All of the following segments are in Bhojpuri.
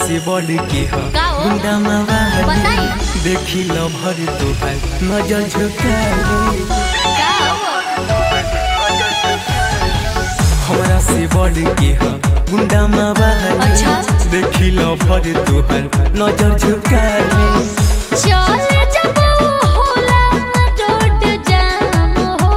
से बढ़ के ह का हो? गुंडा मावा बताई। देखी लो भर तोहार नजर झुकाए का हो? हमरा से बढ़ के ह गुंडा मावा अच्छा। देखी लो भर तोहार नजर झुकाए चल जब होला रोड जाम हो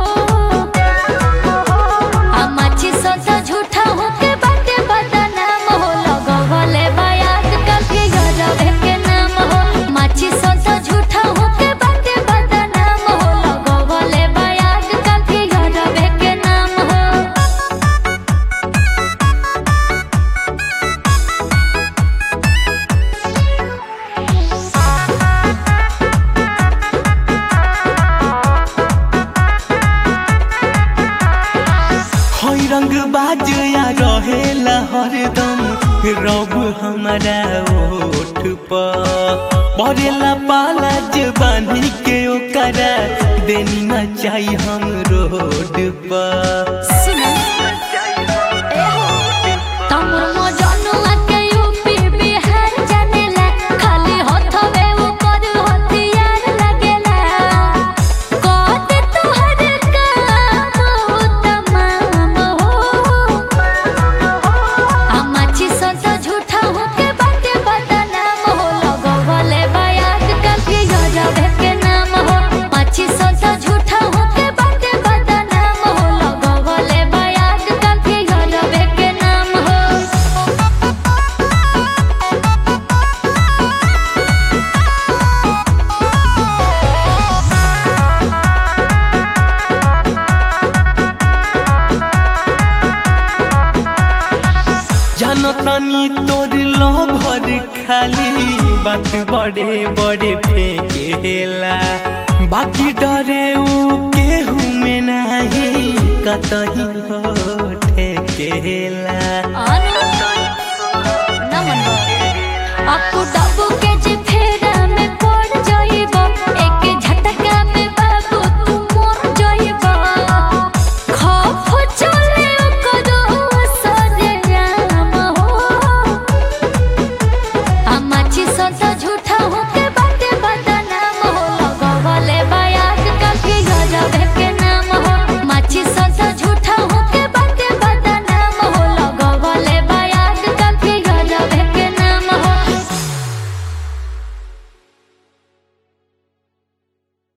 आ माछी सदा झूठा होके बाटे बदनाम हो लगवले बायात कभी गजबे के नाम हो माछी सदा झूठा होके बाटे बदनाम हो लगवले बायात कभी गजबे के नाम हो हई रंग बाजया रहेला हरदम रब हमारा ओठ पर पड़ेला पाला जबानी के ओकरा देनी न चाही हम रोड पर सुनो तमर मजनुआ के यूपी बिहार जानेला खाली हथवे ऊपर हथियार लगेला कहते तोहर काम तमाम हो आ माछी सदा झूठा होके बाटे बदनाम हो लगवले बायात कभी गजबे के नाम हो माछी सदा झूठा होके बाटे बदनाम हो लगवले बायात कभी गजबे के नाम हो जानो तनी तोर लो भर खाली बात बड़े बड़े फेंकेला बाकी डरे ऊ केहू में नहीं कतही हो